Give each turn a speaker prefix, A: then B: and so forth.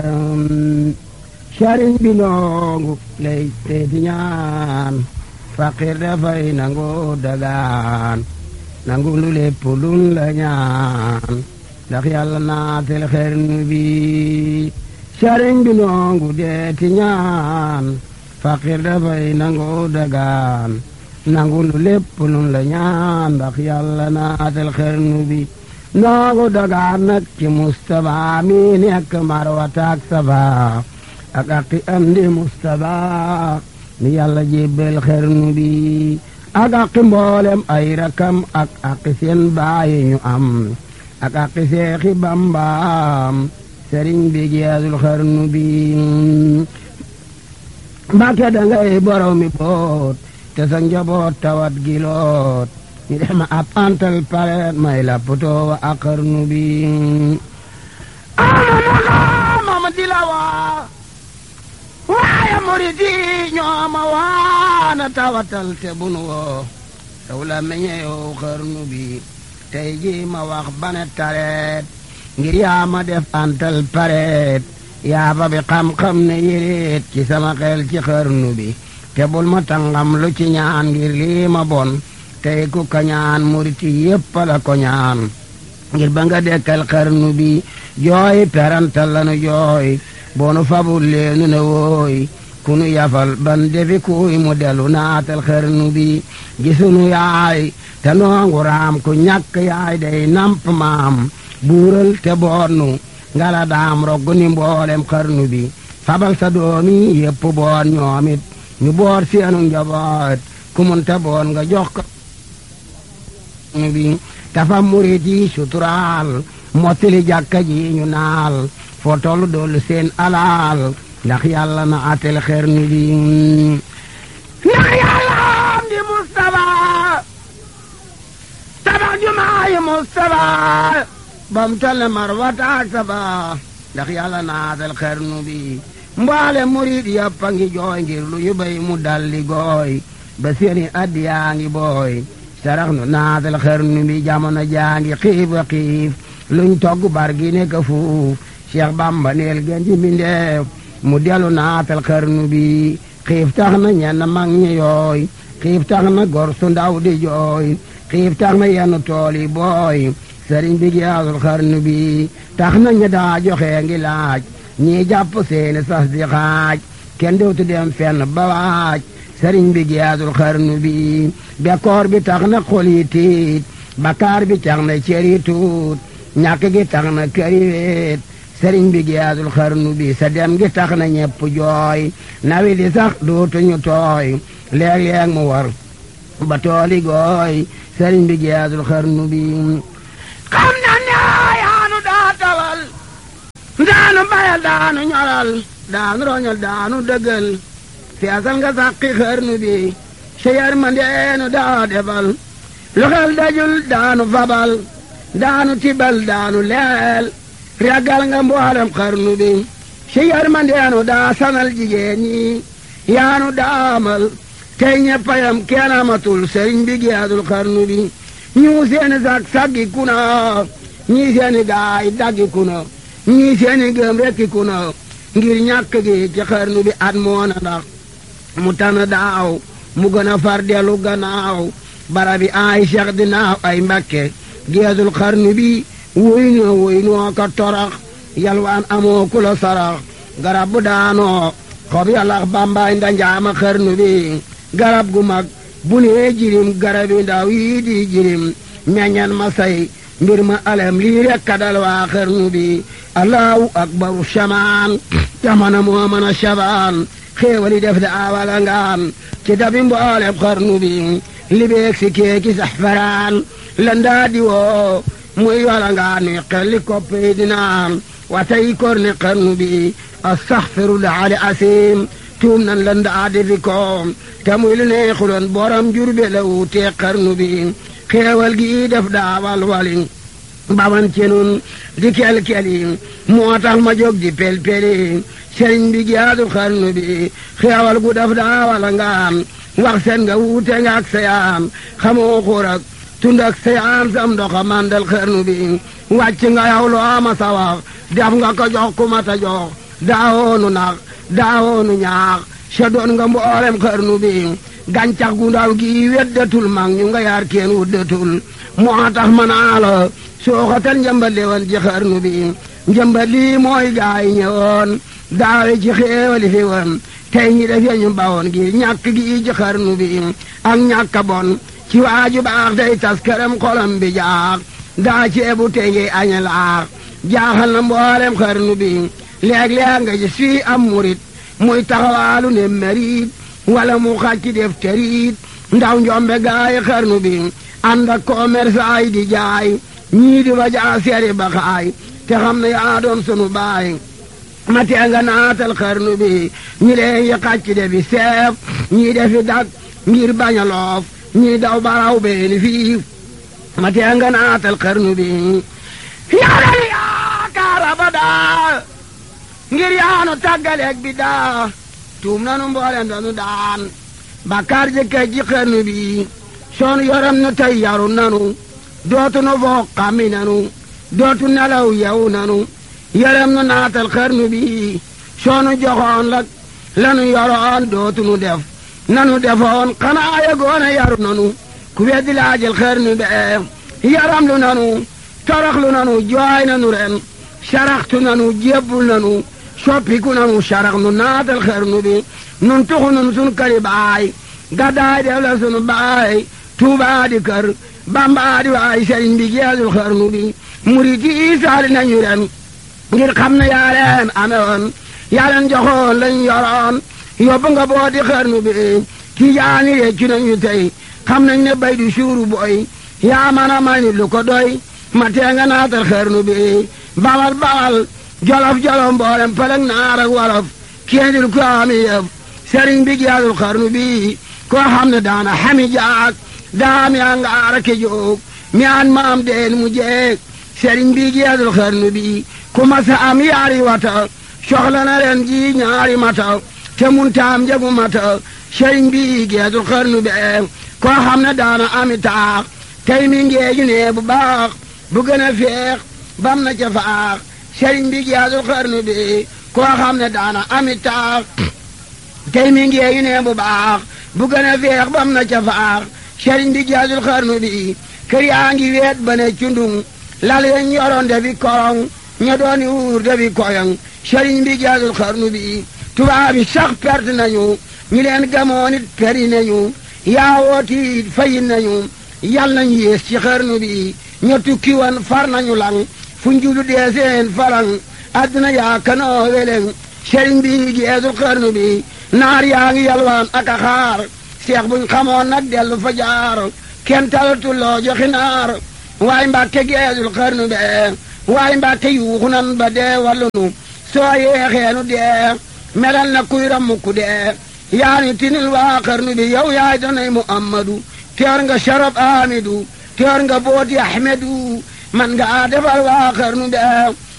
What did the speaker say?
A: sëriñ bi noongu lay teeti ñaan faqir dafay nangu dagaan nangu lu lépp lun la ñaan ndax yàlla naatel xernu bi sëriñ bi noongu deeti ñaan faqir dafay nangu dagaan nangu lu lépp lun la ñaan ndax yàlla naatel xernu bi noongu dagaan nag ci Mustapha mi nekk Marwata ak Safa ak aqi am di Mustapha mi yàlla jébbal xernu bi ak aqi mboolem ay rakam ak aqi seen baayi ñu am ak aqi seexi Bambaam sëriñ bi geesul xernu bi Mbàkke dangay borow mi boot te sa njaboot tawat giloot ñu def ma ab antal pareet may la potoo wa ak xarnu bi ama ma di la waa waaye murit yi ñoo ma waana tawatal te bunu woo taw la meñe yow xarnu bi tey ji ma wax bane tareet ngir yaa ma def antal pareet yaa fa bi xam-xam ne yéreet ci sama xel ci xarnu bi te bul ma tangam lu ci ñaan ngir lii ma bon tey ku ka ñaan muriti yépp la ko ñaan ngir ba nga dekkal xarnu bi jooy perantal lanu jooy boonu fabul leenu ne wooy ku nu yafal ban defi kuy mu delu naatal xarnu bi gisunu yaay te noongu raam ku ñàkk yaay day namp maam buural te boonnu ngala daam roggu ni mboolem xarnu bi fabal sa doomi yépp boon ñoomit ñu boor seenu njaboot ku mun te boon nga jox ko bi tafa murit yi suturaal mottili jàkka ji ñu naal foo tollu doolu seen alaal ndax yàlla na atel xernu bi ndax yàlla am di Mustafa tabax jumaayi Mustafa bam tale marwata ak safa ndax yàlla na atel xernu bi mbaale murit yàppa ngi jooy ngir lu ñu bay mu dalli gooy ba seeni addiyaa ngi booy sarax nu naatal xarnu bi jamono jaangi xiif a xiif luñ togg bar gi nekk fuuf Cheikh Bamba neel gën ji mbindeef mu delu naatal xarnu bi xiif tax na ñenn mag ñi yooy xiif tax na gor su ndaw di jooy xiif tax na yenn tool yi booy sëriñ bi giyaasul xarnu bi tax na ñi daa joxe ngi laaj ñii jàpp seeni sas di xaaj kenn dootu dem fenn ba waaj sëriñ bi giyaasul xarnu bi bekkoor bi tax na xol yi tiit bakaar bi tax na cër yi tuut ñàkk gi tax na kër yi weet sëriñ bi giyaasul xarnu bi sa dem gi tax na ñepp jooy nawi di sax dootuñu tooy léeg-léeg mu war ba tooli gooy sëriñ bi giyaasul xarnu bi xam na ne yaanu daa tawal daanu bayal daanu ñoral daanu roñal daanu dëggal feesal nga sàqi xarnu bi sa yërmandeenu daa defal lu xel dajul daanu fabal daanu tibal daanu leel ragal nga mboolem xarnu bi sa yërmandeenu daa sanal jigéen ñi yaanu daamal tey ñeppayam kenn amatul sëriñ bi geedul xarnu bi ñu seeni sag saggi kuna ñii seeni gaay daggi kuna ñii seeni gëm rekki kuna ngir ñàkk gi ci xarnu bi at moona ndax mu tana daaw mu gën a far dellu gannaaw barabi ay cheikh dinaaw ay mbakke geesul xarnu bi wuy noo wuy noo ka torax yalwaan amoo ku la sarax garab bu daanoo xob yalax bambaay ndanjaama xarnu bi garab gu mag bu nee jirim garabi ndaw yii di jirim meññan ma say mbir ma alem lii rek kadal waa xarnu bi allahu akbaru shamaan jamana moo mën a shabaan xéewali def da awala ngaan ci dabi mboolem xarnu bi libeeg si keeki saxfaraan landaa di woo muy wala ngaan nuy xelli koppi dinaan watay korne xarnu bi astaxfirullah ali asim tuum nan landaa di fi koom te muy lu neexuloon borom jurbe la wuutee xarnu bi xéewal gi def daawal wali baman ci nun di kel-keli moo tax ma jóg di pel-peli sëriñ bi giyaatu xarnu bi xeewal gu daf daawala ngaam wax seen nga wuute nga ak sayaan xamoo xuur ak tund ak sayaan sam ndoxa mandal xarnu bi wàcc nga yow loo ma sa wax def nga ko jox ku ma ta jox daawoonu nax daawoonu ñaax sa doon nga mboolem xarnu bi gàncax gu ndaw gi weddatul mag ñu nga yaar kenn wuddatul moo tax ma naa la sooxatal njëmbat li woon ci xarnu bi njëmbat lii mooy gaay ñëwoon daawe ci xéewali fi woon tey ñi def ñu bawoon gi ñàkk gi ci xarnu bi ak ñàkk bon ci waaju baax tey tas këram xolam bi jaax daa ceebu tey ngi añe laax jaaxal na mboolem xarnu bi léeg-léeg nga gis fii am murit muy taxawaalu ne merit wala mu xàcc def terit ndaw njombe gaay xarnu bi ànd ak commerçant yi di jaay ñii di ba jaa seeri ba xaay te xam ne yaa doon sunu baay ma tee nga naatal xarnu bi ñi leen yi xàcc de bi seef ñii defi dak ngir bañ a loof ñii daw baraw beeni fii ma tee nga naatal xarnu bi yaral yaakaar abadaa ngir yaanu tàggaleeg bi daa tuum nanu mboolem danu daan bakkaar jëkkee ji xarnu bi soonu yoram nu tey yaru nanu dootu nu foog xammi nanu dootu nelaw yew nanu yërëm nu naatal xarnu bi soonu joxoon la lanu yoroon dootu nu def nanu defoon xanaa yegoon a yaru nanu ku weddi laajal xarnu be yaram lu nanu toroxlu nanu jooy nanu ren saraxtu nanu jébbul nanu soppiku nanu sarax nu naatal xarnu bi nun tuxu nun sun këri baay gaddaay def la sunu baay tuubaa di kër bambaa di waay sëriñ bi geesul xarnu bi murit yi saali nañu ren ngir xam ne yaa leen amewoon yaa leen joxoon lañ yoroon yóbbu nga boo di xarnu bi tijaani réccu nañu tey xam nañ ne bay du suuru boy yaa mën a may nit lu ko doy ma tee nga naatal xarnu bi bawal bawal jolof jolof mboolem pelek naar ak wolof kéendil ko ami yëf sëriñ bi geesul xarnu bi koo xam ne daana xami jaak daami a ngaara ke joog mi an maam deen mu jeeg sëriñ bi geesul xarnu bi ku masa am yaari wata soxla na ren ji ñaari mata te mun taam jagu mata sëriñ bi geesul xarnu be koo xam ne daana ami taax tey mi ngeeju ne bu baax bu gën a feex bam na ca faax sëriñ bi geesul xarnu bi koo xam ne daana ami taax tey mi ngeeju ne bu baax bu gën a feex bam na ca faax sëriñ bi geesul xarnu bi kër yaa ngi weet ba ne cundung lal yeñ yoroon defi korong ña dooni wuur defi koyong sëriñ bi geesul xarnu bi tubaab yi sax perte nañu ñi leen gamoon it peri nañu yaawooti fayin nañu yal nañu yées ci xarnu bi ña tukki woon far nañu lang fu njulu dee seen falang adduna yaa kanoo weleng sëriñ bi geesul xarnu bi naar yaa ngi yalwaan ak a xaar seex buñ xamoon nag dellu fa jaar kenn talatul loo joxi naar waay mbàkke geesul xarnu be waay mbàkke yuuxu nan ba dee wallunu soo yeexeenu dee melal na kuy rammuku dee yaani tinil waa xarnu bi yow yaay danay muhammadu teer nga sharab amidu teer nga booti ahmedu man nga defal waa xarnu be